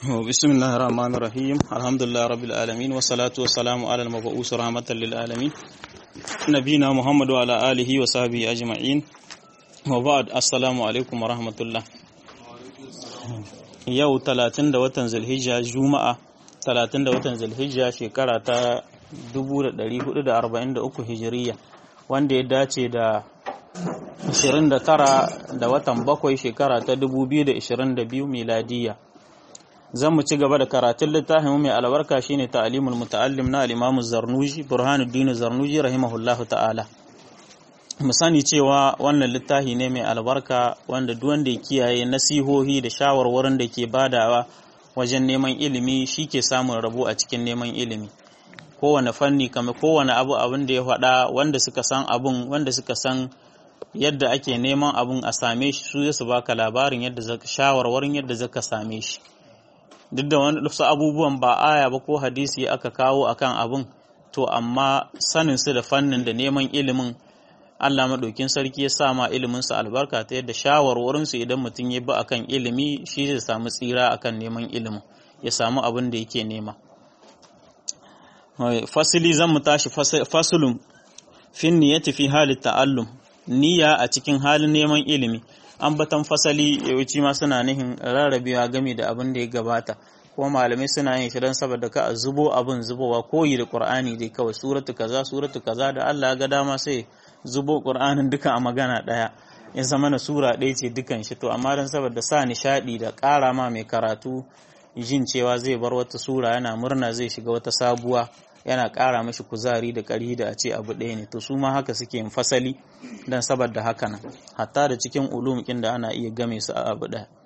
بسم الله الرحمن الرحيم الحمد لله رب العالمين والصلاة والسلام على المبعوث رحمة للعالمين نبينا محمد وعلى آله وصحبه أجمعين وبعد السلام عليكم ورحمة الله yau talatin da watan zulhijja juma'a talatin da watan zulhijja shekara ta 1443 hijiriya wanda ya dace da 29 da watan bakwai shekara ta 2022 miladiya zan mu ci gaba da karatun littafin mai albarka shine ta'limul muta'allim na al-Imam Zarnuji Burhanuddin Zarnuji rahimahullahu ta'ala mu sani cewa wannan littafi ne mai albarka wanda duk wanda ya kiyaye nasihohi da shawarwarin da ke badawa wajen neman ilimi shi ke samun rabo a cikin neman ilimi kowane fanni kama kowane abu abin da ya faɗa wanda suka san abun wanda suka san yadda ake neman abun a same shi su su baka labarin yadda zaka shawarwarin yadda zaka same shi duk da wani wasu abubuwan ba aya ba ko hadisi aka kawo akan abun to amma sanin su da fannin da neman ilimin Allah maɗaukin sarki ya sa ma iliminsa albarka ta yadda shawarwarinsu idan mutum ya bi akan ilimi shi zai samu tsira akan neman ilimin ya samu abin da yake nema fasili zan mu tashi fasulun fin niyyati fi halin ta'allum niyya a cikin halin neman ilimi ambatan fasali yawanci ma suna nihin rarrabewa game da abin da ya gabata kuma malamai suna yin shi don saboda ka a zubo abin zubowa koyi da qur'ani dai kawai suratu kaza suratu kaza da Allah ya ga dama sai zubo qur'anin duka a magana daya ya zama na sura ɗaya ce dukan shi to amma don saboda sa nishadi da ƙara ma mai karatu jin cewa zai bar wata sura yana murna zai shiga wata sabuwa yana ƙara mashi kuzari da ƙari da a ce abu ɗaya ne to su ma haka suke yin fasali don saboda haka nan hatta da cikin ulumukin da ana iya game su a abu ɗaya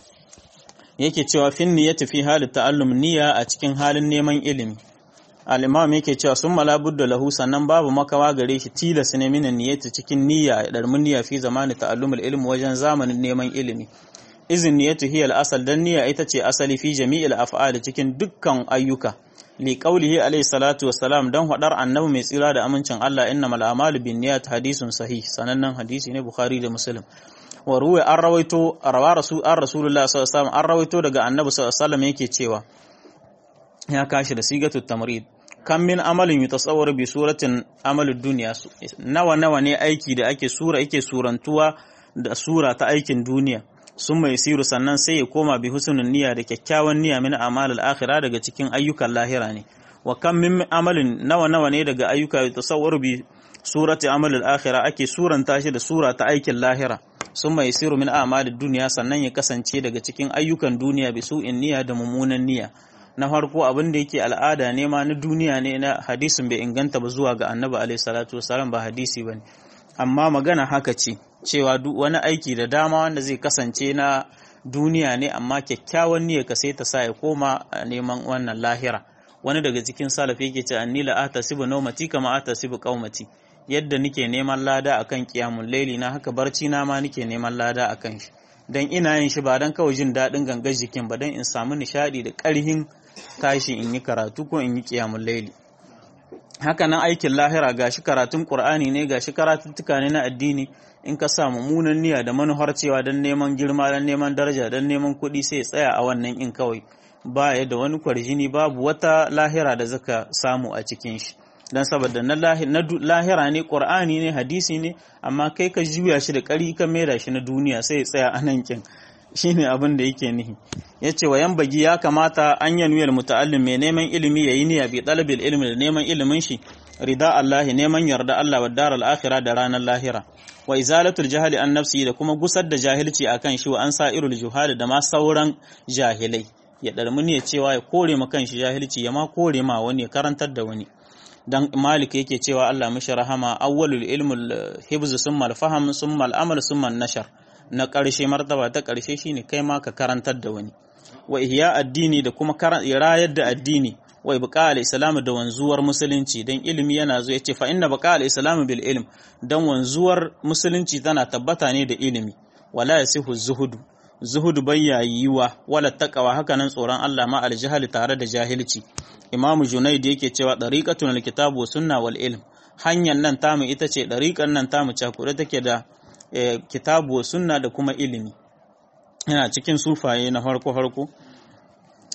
yake cewa fin niyyati fi halin ta'allum niyya a cikin halin neman ilimi al-imam yake cewa sun malabudda lahu sannan babu makawa gare shi tilas ne minan niyyati cikin niyya ya darmin niyya fi zamani ta'allumul ilmi wajen zamanin neman ilimi izin niyyatu hiya al-asal dan niyya ita ce asali fi jami'il af'al cikin dukkan ayyuka li qawlihi alayhi salatu wassalam dan hadar annabi mai tsira da amincin Allah innamal a'malu binniyat hadisun sahih sanannen hadisi ne bukhari da muslim wa ruwa an rawaito rawa rasul an rasulullah sallallahu alaihi wasallam an rawaito daga annabi sallallahu alaihi wasallam yake cewa ya kashi da sigatu tamrid kan min amalin yutasawwaru bi suratin amalud dunya nawa nawa ne aiki da ake sura yake surantuwa da sura ta aikin duniya sun mai siru sannan sai ya koma bi husnul niyya da kyakkyawan niyya min amalul akhirah daga cikin ayyukan lahira ne wa kan min amalin nawa nawa ne daga ayyuka yutasawwaru bi surati amalul akhirah ake suranta shi da sura ta aikin lahira sun mai siru min amalud duniya sannan ya kasance daga cikin ayyukan duniya bi su'in niyya da mummunan niyya na farko abin da yake al'ada ne ma na duniya ne na hadisin bai inganta ba zuwa ga annabi alaihi salatu wasalam ba hadisi bane amma magana haka ce cewa duk wani aiki da dama wanda zai kasance na duniya ne amma kyakkyawan niyya ka sai ta sa ya koma neman wannan lahira wani daga cikin salaf yake ce anni la atasibu nawmati kama atasibu qaumati yadda nike neman lada akan qiyamul laili na haka barci na ma nike neman lada akan shi dan ina yin shi ba dan kawai jin daɗin gangar jikin ba dan in samu nishadi da ƙarhin tashi in yi karatu ko in yi ƙiyamun laili haka nan aikin lahira gashi karatun ƙur'ani ne gashi karatuttuka ne na addini in ka sa mummunan niyya da manuhar cewa don neman girma don neman daraja don neman kuɗi sai tsaya a wannan in kawai ba ya da wani kwarjini babu wata lahira da zaka samu a cikin shi don saboda na lahira ne ƙur'ani ne hadisi ne amma kai ka juya shi da ƙari ka maida shi na duniya sai ya tsaya a nan kin shine abin da yake nihi yace wa yan bagi ya kamata an yanwiyar muta'allim mai neman ilimi yayi niyya bi talabil ilmi da neman ilimin shi rida Allah neman yarda Allah wa daral akhirah da ranar lahira wa izalatul jahali an nafsi da kuma gusar da jahilci akan shi wa an sa'irul juhali da ma sauran jahilai ya darmuni ya cewa ya kore ma kanshi jahilci ya ma kore ma wani ya karantar da wani dan malik yake cewa Allah mishi rahama awwalul ilmul hibz summa al-faham summa al-amal summa an-nashar na ƙarshe martaba ta ƙarshe shine kai ma ka karantar da wani wa ihya addini da kuma rayar da addini wa ibqa al-islam da wanzuwar musulunci dan ilimi yana zo yace fa inna baqa al-islam bil ilm dan wanzuwar musulunci tana tabbata ne da ilimi wala yasihu zuhudu zuhudu bayyayiwa wala taqwa haka nan tsoron Allah ma al tare da jahilci imamu junaid yake cewa dariqatun al-kitabu sunna wal ilm hanyar nan tamu ita ce dariqan nan tamu cakuɗe take da kitabu sunna da kuma ilimi yana cikin sufaye na farko farko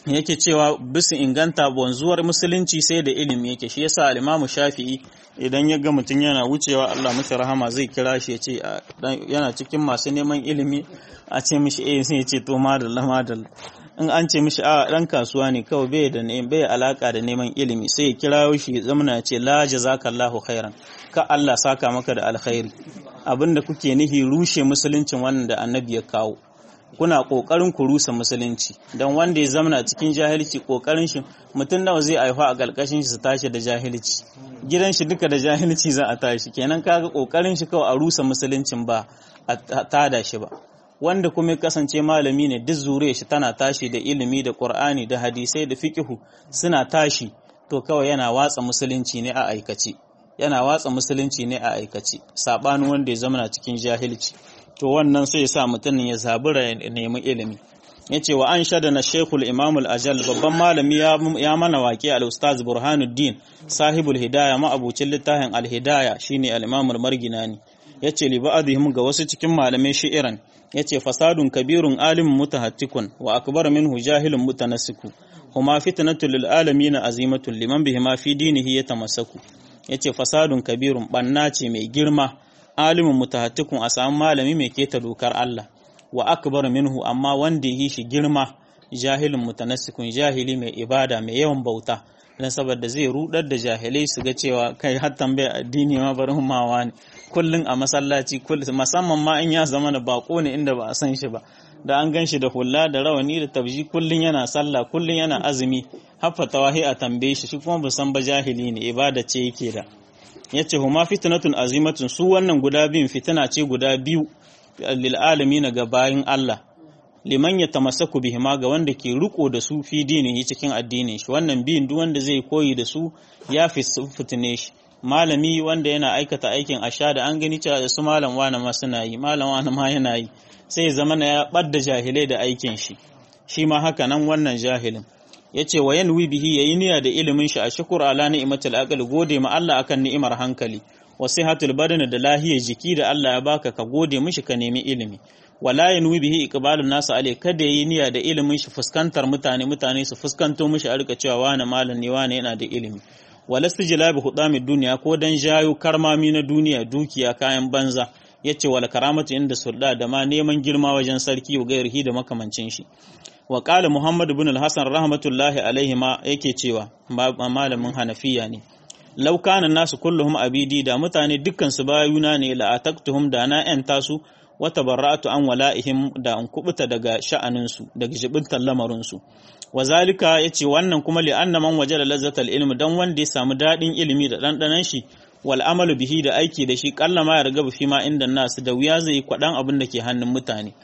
yake cewa bisu inganta wanzuwar musulunci sai da ilimi yake shi yasa al-Imam Shafi'i idan ya ga mutum yana wucewa Allah masa rahama zai kira shi ya ce yana cikin masu neman ilimi a ce mishi eh sai ya ce to madalla madalla in an ce mishi a dan kasuwa ne kawai bai da ne bai alaka da neman ilimi sai ya kira shi zamana ya ce la jazakallahu khairan ka Allah saka maka da alkhairi abinda kuke nihi rushe musuluncin wannan da annabi ya kawo kuna kokarin ku rusa musulunci don wanda ya zamana cikin jahilci kokarin shi mutum nawa zai aifa a galkashin shi su tashi da jahilci gidan shi duka da jahilci za a tashi kenan kaga kokarin shi kawai a rusa musuluncin ba a tada shi ba wanda kuma ya kasance malami ne duk zure shi tana tashi da ilimi da qur'ani da hadisai da fiqhu suna tashi to kawai yana watsa musulunci ne a aikace yana watsa musulunci ne a aikace sabanin wanda ya zamana cikin jahilci to wannan sai ya sa mutum ya zabura ya nemi ilimi ya ce wa an shada na shekul imamul ajal babban malami ya mana waƙe al-ustaz burhanuddin sahibul hidaya ma'abucin littafin al-hidaya shine al-imamul marginani ya ce li ba'dihim ga wasu cikin malamai shi'iran ya ce fasadun kabirun alimin mutahattikun wa akbar minhu jahilun mutanassiku huma fitnatul lil alamin azimatun liman bihima fi dinihi yatamassaku ya ce fasadun kabirun banna ce mai girma alimin mutahattikun a samu malami mai keta dokar Allah wa akbar minhu amma wanda yi shi girma jahilin mutanassikun jahili mai ibada mai yawan bauta dan saboda zai rudar da jahilai su ga cewa kai har tambaya addini ma bari mawa ne kullun a masallaci kullun musamman ma in ya zama da bako ne inda ba a san shi ba da an gan shi da hulla da rawani da tabji kullun yana sallah kullun yana azumi haffa tawahi a tambaye shi shi kuma ba san ba jahili ne ibada ce yake da yace huma fitnatun azimatun su wannan guda biyun fitina ce guda biyu lil alamin ga bayin Allah liman ya tamassaku bihima ga wanda ke riko da su fi dinihi cikin addinin shi wannan biyun duk wanda zai koyi da su ya fi fitine shi malami wanda yana aikata aikin asha da an gani cewa da su malam wani ma suna yi malam wani ma yana yi sai zama na ya ɓadda jahilai da aikin shi shi ma haka nan wannan jahilin ya ce wa yanwi bihi ya yi niyya da ilimin shi a shukur ala ni'imatul aql gode ma Allah akan ni'imar hankali wa sihatul badan da lahiyar jiki da Allah ya baka ka gode mishi ka nemi ilimi wala yanwi bihi iqbalun nasu alai kada yi niyya da ilimin shi fuskantar mutane mutane su fuskanto mishi a rika cewa wani malam ne wani yana da ilimi wala stijlabi hudamid duniya ko dan jayo karmami na duniya dukiya kayan banza yace wala karamatu inda sulda da ma neman girma wajen sarki wa gairihi da makamancin shi wa qala muhammad ibn al-hasan rahmatullahi alaihi ma yake cewa malamin hanafiya ne law kana nasu kulluhum abidi da mutane dukkan su bayuna ne la ataktuhum da na yan tasu wa tabarra'tu an wala'ihim da an kubuta daga sha'anin su daga jibintan lamarin su wazalika yace wannan kuma li anna man wajada lazzatal ilmi dan wanda ya samu dadin ilimi da dandanan shi wal amalu bihi da aiki da shi kallama ya riga fi ma inda nasu da wuya zai kwadan abin da ke hannun mutane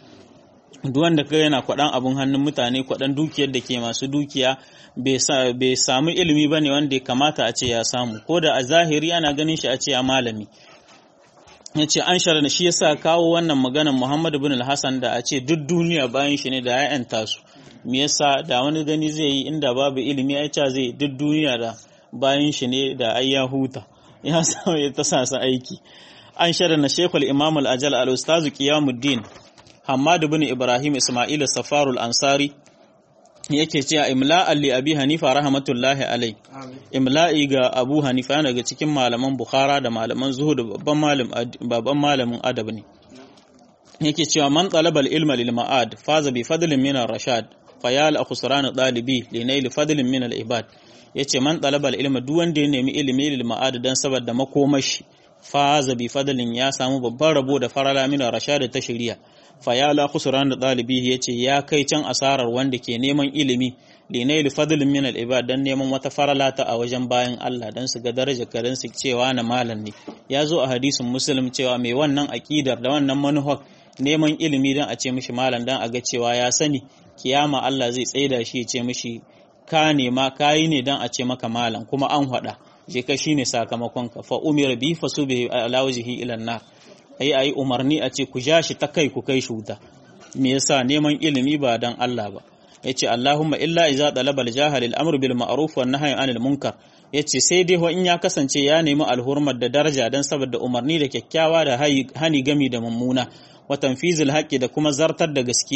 duk wanda kai yana kwadan abin hannun mutane kwadan dukiyar da ke masu dukiya bai samu ilimi bane wanda ya kamata a ce ya samu ko da a zahiri ana ganin shi a ce a malami ya ce an shara shi yasa kawo wannan maganar Muhammad bin al-Hassan da a ce duk duniya bayan shi ne da ya yanta su me yasa da wani gani zai yi inda babu ilimi ya ce zai duk duniya da bayan shi ne da ai ya huta ya samu ya ta sa aiki an shara na Sheikhul Imam al-Ajal al-Ustaz Qiyamuddin Hamad bin Ibrahim Ismail Safarul Ansari yake cewa imla'an li abi hanifa rahmatullahi alai imla'i ga abu hanifa yana daga cikin malaman bukhara da malaman zuhud babban malam babban malamin adab ne yake cewa man talabal ilma lil ma'ad faza bi fadlin min ar-rashad fayal akhsran dalibi li nail fadlin min al-ibad yace man talabal ilma duk wanda ya nemi ilimi lil ma'ad dan saboda makomashi faza bi fadlin ya samu babban rabo da farala min ar-rashad ta shari'a fayala khusran da dalibi yace ya kai can asarar wanda ke neman ilimi linail fadlin min al-ibad dan neman wata farala ta a wajen bayan Allah dan su ga daraja karin su cewa na malam ne ya zo a hadisin muslim cewa mai wannan aqidar da wannan manuhar neman ilimi dan a ce mishi malam dan a ga cewa ya sani kiyama Allah zai tsaida shi ya ce mishi ka nema kayi ne dan a ce maka malam kuma an hada je ka shine sakamakon ka fa umira bi fasubi ala wajhi ila nar ai ai umarni a ce ku ja shi ta kai ku kai shi wuta me yasa neman ilimi ba dan Allah ba yace Allahumma illa iza talaba al-jahil al-amr bil ma'ruf wan nahy anil munkar yace sai dai in ya kasance ya nemi alhurmar da daraja dan saboda umarni da kyakkyawa da hani gami da mummuna wa tanfizul haqqi da kuma zartar da gaskiya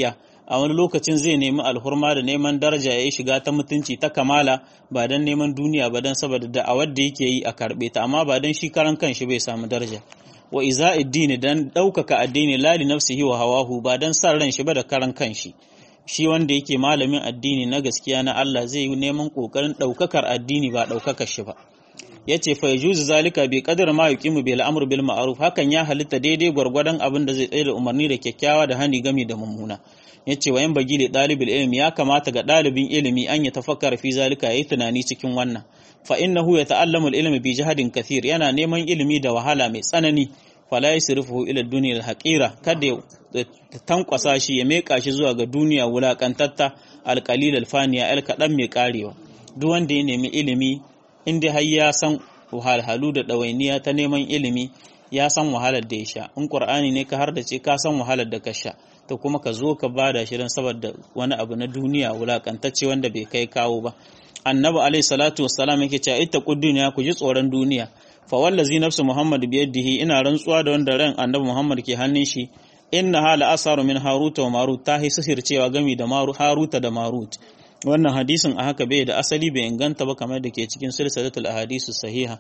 a wani lokacin zai nemi alhurma da neman daraja ya yi shiga ta mutunci ta kamala ba don neman duniya ba don saboda da'awar da yake yi a karɓe ta amma ba don shi karan kanshi bai samu daraja wa iza addini dan ɗaukaka addini lali nafsihi wa hawahu ba don san ran shi ba da karan kanshi shi wanda yake malamin addini na gaskiya na Allah zai yi neman ƙoƙarin ɗaukakar addini ba ɗaukakar shi ba ya ce fa yajuzu zalika bi qadar ma yuqimu bil amr bil ma'ruf hakan ya halitta daidai gwargwadon abin da zai tsaye da umarni da kyakkyawa da hani gami da mummuna yace wa yan bagi li dalibul ilmi ya kamata ga dalibin ilimi an ya tafakkara fi zalika yayi tunani cikin wannan fa innahu yata'allamu al ilmi bi jahadin kathir yana neman ilimi da wahala mai tsanani fala yasrifuhu ila dunya al haqira kada ya tankwasa shi ya meka shi zuwa ga duniya wulakantatta al qalil al faniya al kadan mai karewa duk wanda ya nemi ilimi inda har ya san wahalhalu da ɗawainiya ta neman ilimi ya san wahalar da ya sha in ƙur'ani ne ka har da ce ka san wahalar da ka sha to kuma ka zo ka bada shi don saboda wani abu na duniya wulakantacce wanda bai kai kawo ba annabi alaihi salatu wassalam yake cewa ita duniya ku ji tsoron duniya fa wallazi nafsu muhammad biyadihi ina rantsuwa da wanda ran annabi muhammad ke hannun shi inna hala asaru min haruta wa marut ta hisir cewa gami da haruta da marut wannan hadisin a haka bai da asali bai inganta ba kamar da ke cikin silsilatul ahadisu sahiha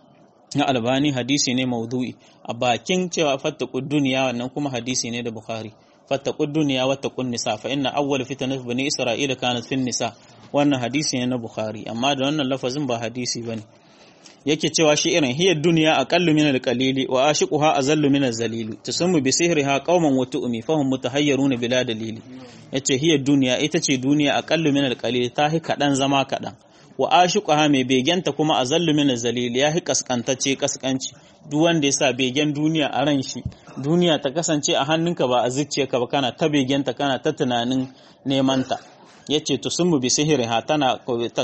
na albani hadisi ne maudu'i a bakin cewa fattaqud duniya wannan kuma hadisi ne da bukhari fattaqud duniya wattaqun nisa fa inna awwal fitnat bani isra'ila kanat fin nisa wannan hadisi ne na bukhari amma da wannan lafazin ba hadisi bane yake cewa shi irin hiyar duniya aqallu min al-qalili wa ashiquha azallu min az-zalili tusammu bi sihriha qauman wa tu'mi fahum mutahayyaruna bila dalili yace hiyar duniya ita ce duniya aqallu min al-qalili ta hi kadan zama kadan wa ashiquha mai begenta kuma azallu min az-zalili ya hi kaskantacce kaskanci duk wanda yasa begen duniya a ran shi duniya ta kasance a hannunka ba a zuciyarka ba kana ta begenta kana ta tunanin neman ta yace tusammu bi sihriha tana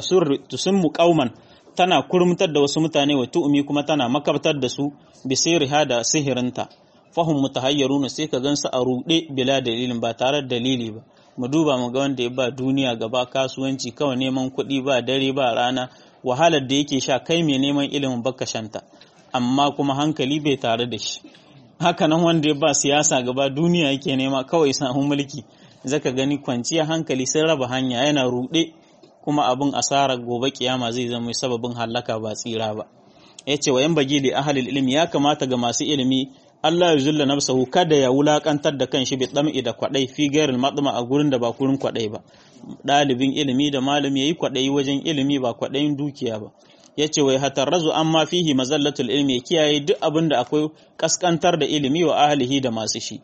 tusammu qauman tana kurmutar da wasu mutane wa tu'umi kuma tana makabtar da su bisiriha da sihirinta fahim mutahayyaruna sai ka gansu a ruɗe bila dalilin ba tare da dalili ba mu duba mu ga wanda ya ba duniya gaba kasuwanci kawai neman kuɗi ba dare ba rana wahalar da yake sha kai mai neman ilimin baka shanta amma kuma hankali bai tare da shi haka nan wanda ya ba siyasa gaba duniya yake nema kawai samun mulki zaka gani kwanciya hankali sun raba hanya yana ruɗe kuma abin asarar gobe kiyama zai zama sababin hallaka ba tsira ba yace wa yan bagi li ahlil ilmi ya kamata ga masu ilimi Allah ya zulla nafsahu kada ya wulakantar da kanshi bi dam'i da kwadai fi gairil madma a gurin da ba gurin kwadai ba dalibin ilimi da malami yayi kwadai wajen ilimi ba kwadayin dukiya ba yace wai hatarrazu amma fihi mazallatul ilmi ya kiyaye duk abin da akwai kaskantar da ilimi wa ahlihi da masu shi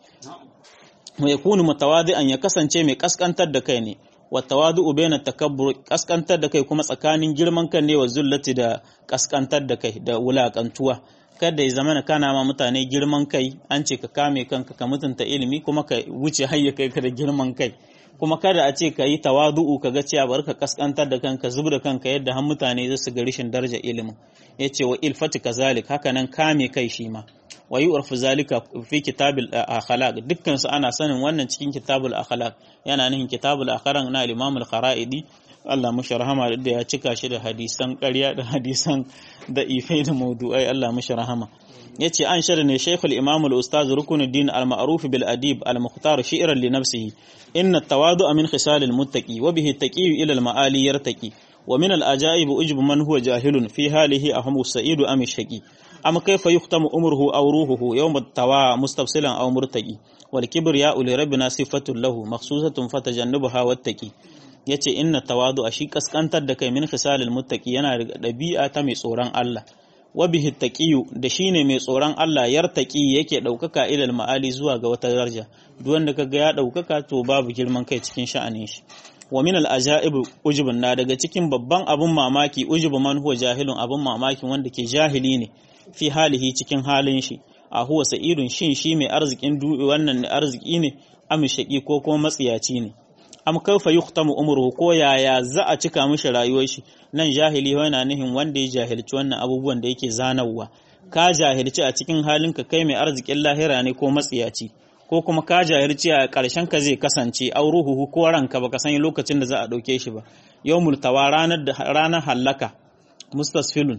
wa yakunu mutawadi'an ya kasance mai kaskantar da kai ne watawadu baina takabbur kaskantar da kai kuma tsakanin girman kan ne wa zullati da kaskantar da kai da wulakantuwa kada ya zamana kana ma mutane girman kai an ce ka kame kanka ka mutunta ilimi kuma ka wuce hayya kai ka da girman kai kuma kada a ce ka yi tawadu'u ka ga cewa bar ka kaskantar da kanka zub da kanka yadda har mutane za su ga rishin daraja ilimin yace wa ilfati kazalik haka nan kame kai shi ma wa yu'rafu zalika fi kitabil akhlaq dukkan su ana sanin wannan cikin kitabul akhlaq yana nihin kitabul akhlaq na al-imam al-kharaidi Allah mushi rahama da ya cika shi da hadisan ƙarya da hadisan da ifai da mawdu'ai Allah mushi rahama yace an shar ne Sheikh al-Imam al-Ustaz Rukunuddin al-Ma'ruf bil Adib al-Mukhtar shi'ran li nafsihi inna at-tawadu'a min khisal al-muttaqi wa bihi at-taqi ila al-ma'ali yartaqi wa min al-ajaib ujub man huwa jahilun fi halihi ahmu sa'idu am shaqi am kayfa yuhtamu umruhu aw ruhuhu yawm at-tawa mustafsilan aw murtaqi wal kibriya'u li rabbina sifatun lahu makhsusatun fatajannabaha wattaqi yace inna tawadu a shi kaskantar da kai min khisalil muttaqi yana da dabi'a ta mai tsoron Allah wa bihi taqiyu da shine mai tsoron Allah yartaqi yake daukaka ilal ma'ali zuwa ga wata daraja duk wanda kaga ya daukaka to babu girman kai cikin sha'anin shi wa min al ajaib ujubun na daga cikin babban abun mamaki ujubu man huwa jahilun abun mamakin wanda ke jahili ne fi halihi cikin halin shi a huwa sa'idun shin shi mai arzikin wannan arziki ne am shaqi ko kuma matsiyaci ne am kaifa yuhtamu umruhu ko yaya za a cika mishi rayuwar shi nan jahili yana nihin wanda ya jahilci wannan abubuwan da yake zanawa ka jahilci a cikin halinka kai mai arzikin lahira ne ko matsiyaci ko kuma ka jahilci a ƙarshen ka zai kasance auruhu ko ranka baka san lokacin da za a ɗauke shi ba yawmul tawa ranar da ranar hallaka mustasfilun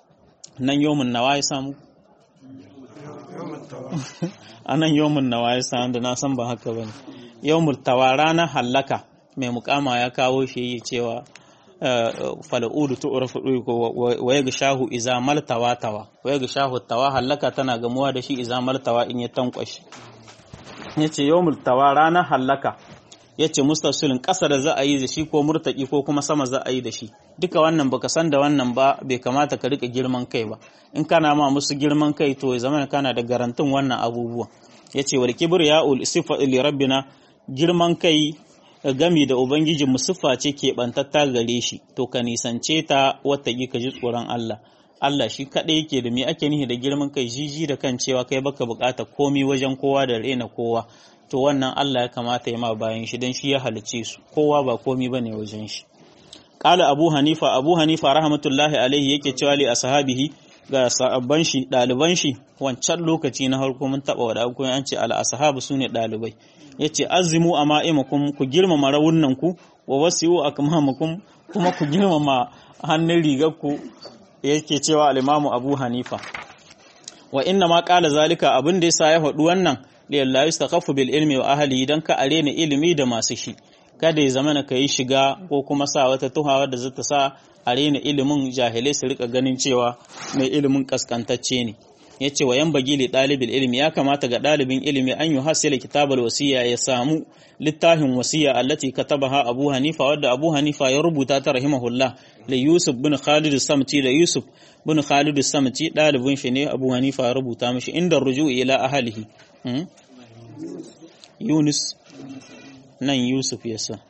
nan yawmun nawa ya samu a nan yawmun nawa ya samu da na san ba haka bane yawmul tawa ranar hallaka mai mukama ya kawo shi cewa fal'udu tu'rafu wa yagshahu iza maltawa tawa wa yagshahu tawa hallaka tana gamuwa da shi iza maltawa in ya tankwashi yace yawmul tawa ranar hallaka yace mustasilin ƙasa da za a yi da shi ko murtaki ko kuma sama za a yi da shi duka wannan baka san da wannan ba bai kamata ka rika girman kai ba in kana ma musu girman kai to ya zama kana da garantin wannan abubuwan yace wal kibr ya ul sifa li rabbina girman kai gami da ubangiji mu siffa ce ke bantatta gare shi to ka nisance ta wata ka ji tsoron Allah Allah shi kaɗai yake da me ake nihi da girman kai jiji da kan cewa kai baka bukata komi wajen kowa da rena kowa to wannan Allah ya kamata ya ma bayan shi don shi ya halice su kowa ba komi bane wajen shi qala abu hanifa abu hanifa rahmatullahi alaihi yake cewa li ashabihi ga sahabban shi daliban shi wancan lokaci na harko mun taba wada ko an ce al ashabu sune dalibai yace azimu ama'imakum ku girmama rawunnan ku wa wasi'u akmamakum kuma ku girmama hannun rigar ku yake cewa al-imamu abu hanifa wa inna ma qala zalika abin da yasa ya faɗi wannan lillahi yastakhafu bil ilmi wa ahli dan ka arena ilimi da masu shi kada ya zama ka yi shiga ko kuma sa wata tuhawa da zata sa arena ilimin jahilai su rika ganin cewa mai ilimin kaskantacce ne yace wa yanbagi li dalibil ilmi ya kamata ga dalibin ilimi an yuhasila kitabal wasiya ya samu littafin wasiya allati katabaha abu hanifa wadda abu hanifa ya rubuta ta rahimahullah da yusuf bin khalid samti da yusuf bin khalid samti dalibin shi ne abu hanifa ya rubuta mishi inda ruju'i ila ahlihi Yunus nan Yusuf ya sa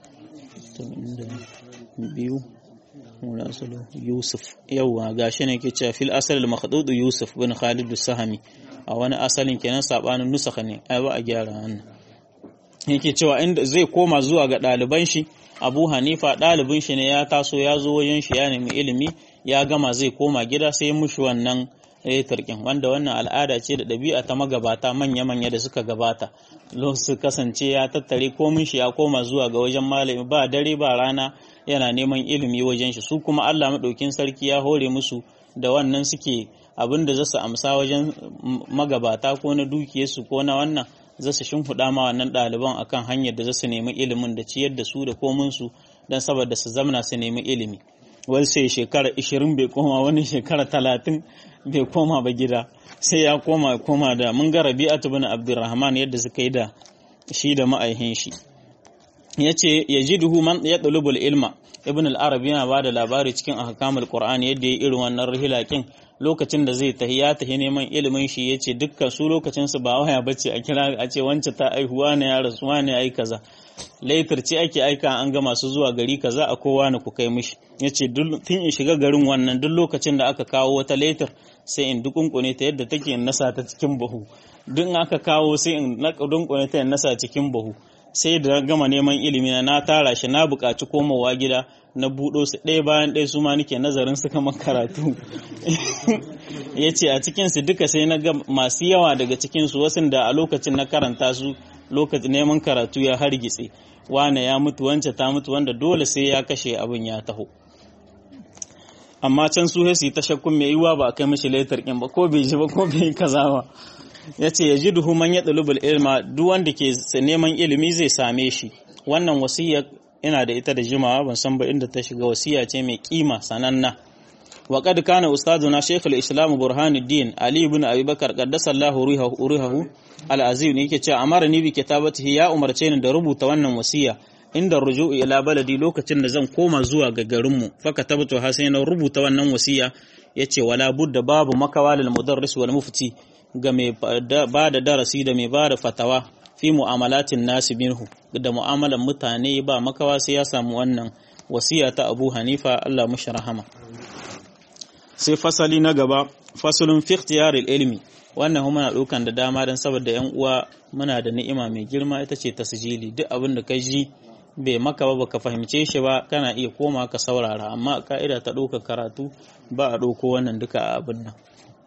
biyu munasalo Yusuf yauwa gashi ne ke cewa fil asal al makhdud Yusuf bin Khalid sahami a wani asalin kenan sabanin nusakha ne ai ba a gyara wannan yake cewa inda zai koma zuwa ga ɗaliban shi Abu Hanifa ɗalibin shi ne ya taso ya zo wajen shi ya nemi ilimi ya gama zai koma gida sai mushi wannan tarkin wanda wannan al'ada ce da ɗabi'a ta magabata manya-manya da suka gabata su kasance ya tattare komin shi ya koma zuwa ga wajen malami ba dare ba rana yana neman ilimi wajen shi su kuma Allah maɗaukin sarki ya hore musu da wannan suke abin da zasu amsa wajen magabata ko na dukiyarsu ko na wannan zasu shimfiɗa ma wannan ɗaliban akan hanyar da zasu nemi ilimin da ciyar da su da kominsu don saboda su zamna su nemi ilimi wani sai shekara 20 bai koma wani shekara 30 bai koma ba gida sai ya koma koma da mun ga rabi'atu bin abdurrahman yadda suka yi da shi da ma'aihin shi yace yajiduhu man yatlubul ilma ibn al-arabi yana bada labari cikin ahkamul qur'ani yadda ya irin wannan rihilakin lokacin da zai tahi ya tahi neman ilimin shi yace dukkan su lokacin su ba waya bace a kira a ce wance ta aihuwa ne ya rasu ne ai kaza laitar ce ake aika an ga masu zuwa gari kaza a kowa ne ku kai mishi yace tun in shiga garin wannan duk lokacin da aka kawo wata laitar sai in dukunkune ta yadda take in nasa ta cikin bahu duk aka kawo sai in dukunkune ta in nasa cikin bahu sai da gama neman ilimi na na tara shi na buƙaci komawa gida na buɗo su ɗaya bayan ɗaya su ma nake nazarin su kamar karatu ya ce a cikinsu duka sai na ga masu yawa daga cikinsu wasu da a lokacin na karanta su lokacin neman karatu ya hargitse wane ya mutu wance ta mutu wanda dole sai ya kashe abin ya taho amma can su sai ta shakkun mai yiwa ba a kai mashi laitar kin ba ko bai ji ba ko bai kaza ba ya ce ya ji duhu man ya ɗalubul ilma duk wanda ke neman ilimi zai same shi wannan wasiya ina da ita da jimawa ban san ba inda ta shiga wasiya ce mai kima sananna wa qad kana ustaduna shaykh al-islam burhanuddin ali ibn abi bakar qaddasallahu ruhahu al-azim yake cewa amara ni bi kitabatihi ya umarce ni da rubuta wannan wasiya inda ruju'u ila baladi lokacin da zan koma zuwa ga garinmu faka tabbato ha sai na rubuta wannan wasiya yace wala budda babu makawalil mudarris wal mufti ga mai ba da darasi da mai ba da fatawa fi mu'amalatin nasi minhu da mu'amalan mutane ba makawa sai ya samu wannan wasiya ta Abu Hanifa Allah mushi rahama sai fasali na gaba fasalun fi ikhtiyaril ilmi wannan muna ɗaukan da dama don saboda yan uwa muna da ni'ima mai girma ita ce tasjili duk abin da ka ji bai maka ba baka fahimce shi ba kana iya koma ka saurara amma ka'ida ta ɗauka karatu ba a ɗauko wannan duka a abin nan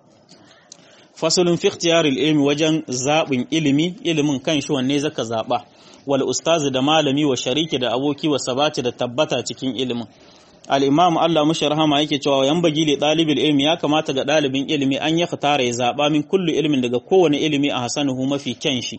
fasalin fi ikhtiyaril ilmi wajen zaɓin ilimi ilimin kan shi wanne zaka zaɓa wal ustazi da malami wa shariki da aboki wa sabati da tabbata cikin ilimin al-imam Allah mushi rahama yake cewa yan bagi li dalibil ilmi ya kamata ga dalibin ilimi an ya fitara ya zaɓa min kullu ilmin daga kowane ilimi a hasanuhu mafi kyan shi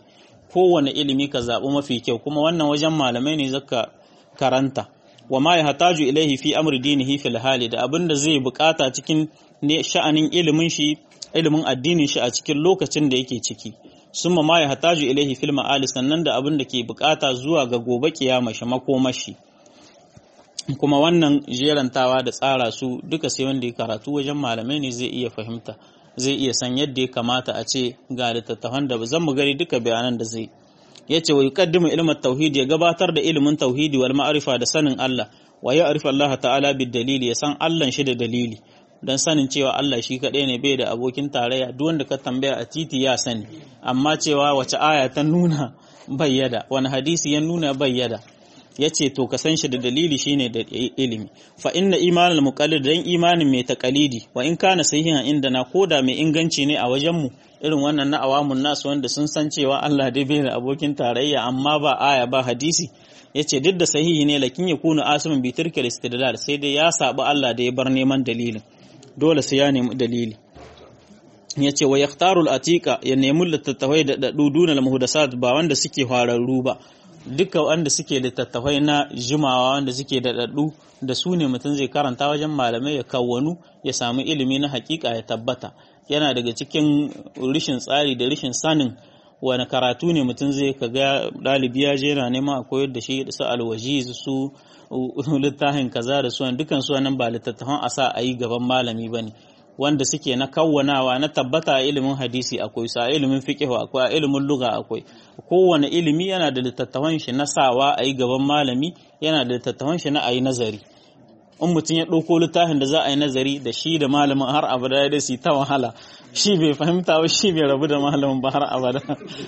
kowane ilimi ka zaɓi mafi kyau kuma wannan wajen malamai ne zaka karanta wa ma yahtaju ilaihi fi amri dinihi fil hali da abinda zai bukata cikin ne sha'anin ilimin shi ilimin addinin shi a cikin lokacin da yake ciki summa ma yahtaju ilaihi fil ma'ali sannan da abinda ke bukata zuwa ga gobe kiyama shi makomashi kuma wannan jerantawa da tsara su duka sai wanda ya karatu wajen malamai ne zai iya fahimta zai iya san yadda ya kamata a ce ga littattafan da zan mu gani duka bayanan da zai ya ce wa yuqaddimu ilmin tauhid ya gabatar da ilimin tauhidi wal ma'rifa da sanin Allah wa ya arifa Allah ta'ala bid dalili ya san Allah shi da dalili dan sanin cewa Allah shi kaɗai ne bai da abokin tarayya duk wanda ka tambaya a titi ya sani amma cewa wace aya ta nuna bayyada wani hadisi ya nuna bayyada ya ce to ka san shi da dalili shine da ilimi fa inna imanul muqallid dan imanin mai taqalidi wa in kana sahihan inda na koda mai inganci ne a wajen mu irin wannan na awamun nasu wanda sun san cewa Allah dai bai da abokin tarayya amma ba aya ba hadisi yace duk da sahihi ne lakin ya kunu asimin bi turkil istidlal sai dai ya sabu Allah da ya bar neman dalilin dole sai ya nemi dalili yace wa yaktarul atiqa ya nemi littattafai da duduna al muhdasat ba wanda suke hararru ba duka wanda suke littattafai na jimawa wanda suke da daddu da su ne mutum zai karanta wajen malamai ya kawwanu ya samu ilimi na hakika ya tabbata yana daga cikin rishin tsari da rishin sanin wani karatu ne mutum zai kaga ɗalibi ya je yana neman a koyar da shi su alwaji su littafin kaza da su dukan su nan ba littattafan a sa a yi gaban malami ba ne wanda suke na kawwanawa na tabbata a ilimin hadisi akwai sa ilimin fiqh akwai a ilimin lugha akwai kowane ilimi yana da littattafan shi na sawa a yi gaban malami yana da littattafan shi na a yi nazari in mutum ya ɗauko littafin da za a yi nazari da shi da malamin har abada da su ta wahala shi bai fahimta ba shi bai rabu da malamin ba har abada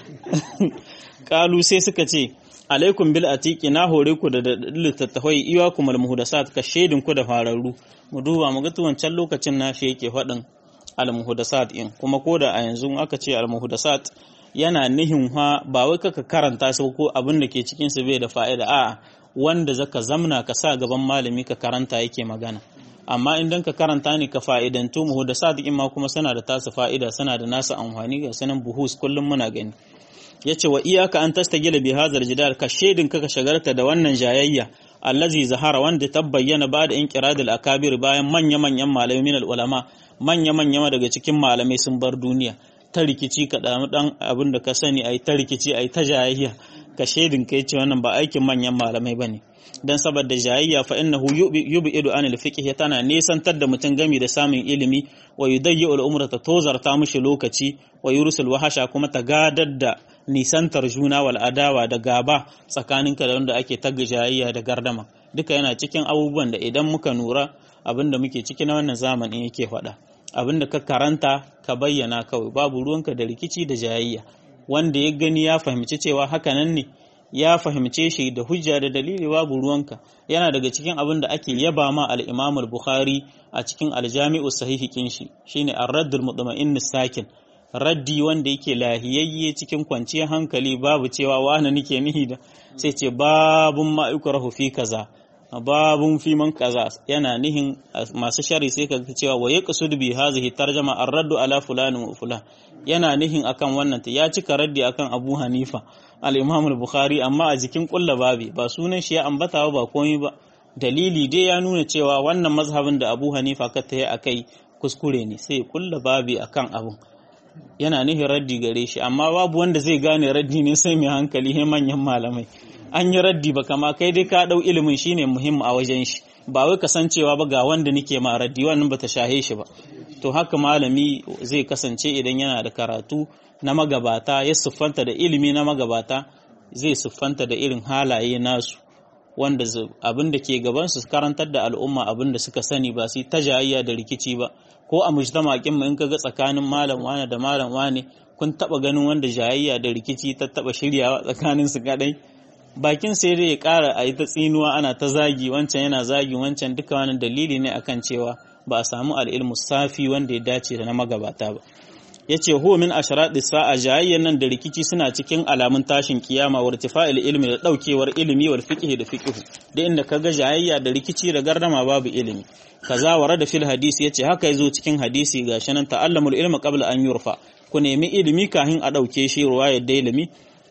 kalu sai suka ce alaikum bil atiki na hore ku da littattafai iwa kuma muhdasat ka shaidin ku da fararru mu duba mu ga wancan lokacin na shi yake faɗin al muhdasat in kuma ko da a yanzu aka ce al muhdasat yana nihin ha ba wai kaka karanta su ko abin da ke cikin su bai da fa'ida a'a wanda zaka zamna ka sa gaban malami ka karanta yake magana amma idan ka karanta ne ka fa'idantu mu da sadiqin ma kuma suna da tasu fa'ida suna da nasu amfani ga sanan buhus kullum muna gani yace wa iyaka an tastagila bi hadhal jidal ka shedin ka ka shagarta da wannan jayayya allazi zahara wanda ta bayyana ba da inqiradul akabir bayan manya manyan malamai min ulama manya manya daga cikin malamai sun bar duniya ta rikici ka dan abin da ka sani ai ta rikici ai ta jayayya ka shaidin kai ce wannan ba aikin manyan malamai bane dan saboda jayayya fa innahu yub'idu anil fiqh tana nesantar da mutum gami da samun ilimi wa yudayyi al umra ta tozarta mushi lokaci wa yursul wahasha kuma ta gadar da nisantar juna wal adawa da gaba tsakaninka da wanda ake tagga jayayya da gardama duka yana cikin abubuwan da idan muka nura abinda muke ciki na wannan zamanin yake faɗa abinda ka karanta ka bayyana kawai babu ruwanka da rikici da jayayya wanda ya gani ya fahimci cewa hakanan ne ya fahimce shi da hujja da dalili babu ruwanka yana daga cikin abin da ake yaba ma al-Imam al-Bukhari a cikin al-Jami'u sahihi kin shi shine ar-radd al-mutma'in sakin raddi wanda yake lahiyayye cikin kwanciyar hankali babu cewa wani nake nihi da sai ce babun ma yukrahu fi kaza babun fi man kaza yana nihin masu shari sai kaga cewa wa yaqsud bi hadhihi tarjama ar-radd ala fulan wa fulan yana nihin akan wannan ya cika raddi akan Abu Hanifa al-Imam al-Bukhari amma a jikin kulla babi ba sunan shi ya ambata ba komai ba dalili dai ya nuna cewa wannan mazhabin da Abu Hanifa ka tayi akai kuskure ne sai kulla babi akan abun yana nihin raddi gare shi amma babu wanda zai gane raddi ne sai mai hankali he manyan malamai an yi raddi ba kama kai dai ka dau ilimin shine muhimmi a wajen shi ba wai kasancewa ba ga wanda nike ma raddi wannan bata shahe shi ba to haka malami zai kasance idan yana da karatu na magabata ya siffanta da ilimi na magabata zai siffanta da irin halaye nasu wanda abin da ke gaban su karantar da al'umma abin da suka sani ba su ta jayayya da rikici ba ko a mujtama'in mu in kaga tsakanin malam wane da malam wane kun taba ganin wanda jayayya da rikici ta taba shiryawa tsakanin su kadai bakin sai dai ya kara a yi ta tsinuwa ana ta zagi wancan yana zagi wancan duka wani dalili ne akan cewa ba a samu al'ilmu safi wanda ya dace da na magabata ba ya ce huwa min asharaɗi sa'a jayayyan nan da rikici suna cikin alamun tashin kiyama wa irtifa'il ilmi da ɗaukewar ilimi wal fiqh da fiqh da inda kaga jayayya da rikici da gardama babu ilimi kaza wara da fil hadisi yace haka yazo cikin hadisi gashi nan ta'allamul ilma qabla an yurfa ku nemi ilimi kahin a ɗauke shi ruwayar da ilimi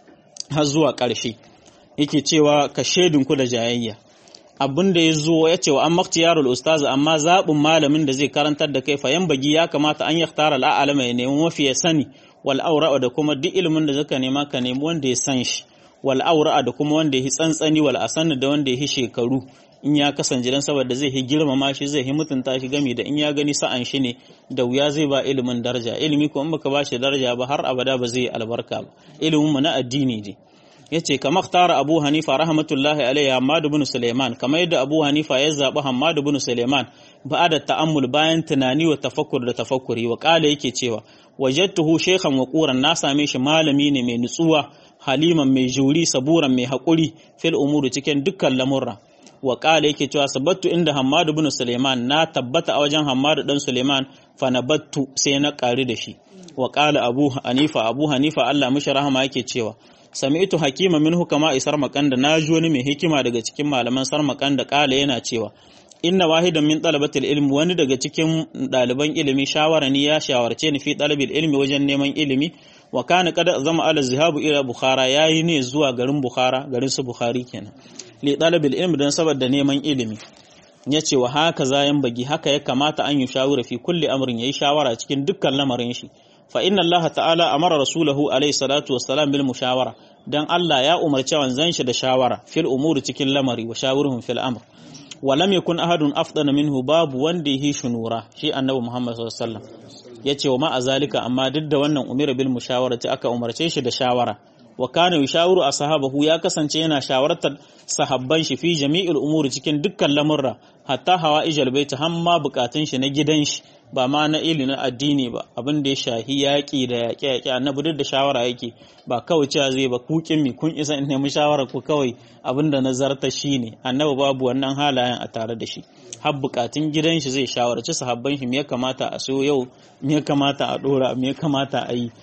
har zuwa ƙarshe yake cewa ka ku da jayayya abin da ya zo ya ce wa an maktiyarul ustaz amma zaɓin malamin da zai karantar da kai fayan bagi ya kamata an yaktara al'alama ya nemi mafi ya sani wal aura da kuma duk ilimin da zaka nema ka nemi wanda ya san shi wal aura da kuma wanda ya yi tsantsani wal asani da wanda ya yi shekaru in ya kasance dan saboda zai yi girmama shi zai yi mutunta shi gami da in ya gani sa'an shi ne da wuya zai ba ilimin daraja ilimi ko in baka ba shi daraja ba har abada ba zai albarka ba ilimin mu na addini ne yace kamar tara Abu Hanifa rahmatullahi alaihi Hammad ibn Sulaiman kamar yadda Abu Hanifa ya zabi Hammad ibn Sulaiman da ta'ammul bayan tunani wa tafakkur da tafakkuri wa kala yake cewa wajadtuhu shaykhan wa quran na same shi malami ne mai nutsuwa haliman mai juri saburan mai haƙuri fil umuri cikin dukkan lamurra wa kala yake cewa sabattu inda Hammad ibn Sulaiman na tabbata a wajen Hammad dan Sulaiman fa nabattu sai na ƙari da shi wa kala Abu Hanifa Abu Hanifa Allah mishi rahama yake cewa sami'tu hakima minhu kama isar makanda na ji wani mai hikima daga cikin malaman sarmakanda kala yana cewa inna wahidan min talabatil ilmi wani daga cikin ɗaliban ilimi shawara ni ya shawarce ni fi talabil ilmi wajen neman ilimi wa kana kada zama ala zihabu ila bukhara yayi ne zuwa garin bukhara garin su bukhari kenan li talabil ilmi dan saboda neman ilimi yace wa haka zayan bagi haka ya kamata an yi shawara fi kulli amrin yayi shawara cikin dukkan lamarin shi fa inna Allah ta'ala amara rasulahu alaihi salatu wassalam bil mushawara dan Allah ya umarci wanzan shi da shawara fil umuri cikin lamari wa shawirhum fil amr wa lam yakun ahadun afdana minhu babu wanda yi shunura shi annabi Muhammad sallallahu alaihi wasallam yace wa ma azalika amma duk da wannan umira bil mushawarati aka umarce shi da shawara wa kana yushawiru ashabahu ya kasance yana shawartar sahabban shi fi jami'il umuri cikin dukkan lamurra hatta hawa ijal baita hamma bukatun shi na gidan shi ba ma na ili na addini ba abin da ya shahi yaƙi da yaƙe yaƙe annabi duk da shawara yake ba kawai cewa zai ba kukin mi kun isa in nemi shawara ku kawai abin da nazarta shi ne annabi babu wannan halayen a tare da shi har bukatun gidan shi zai shawarci sahabban shi me ya kamata a so yau me ya kamata a dora me ya kamata a yi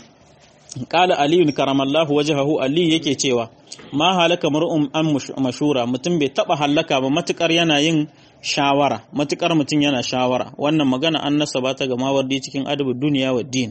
Kala Aliyu karamallahu wajahahu Ali yake cewa ma halaka mar'um an mashura mutum bai taba halaka ba matukar yana yin shawara matukar mutum yana shawara wannan magana an nasaba ta ga mawardi cikin adabu duniya wa din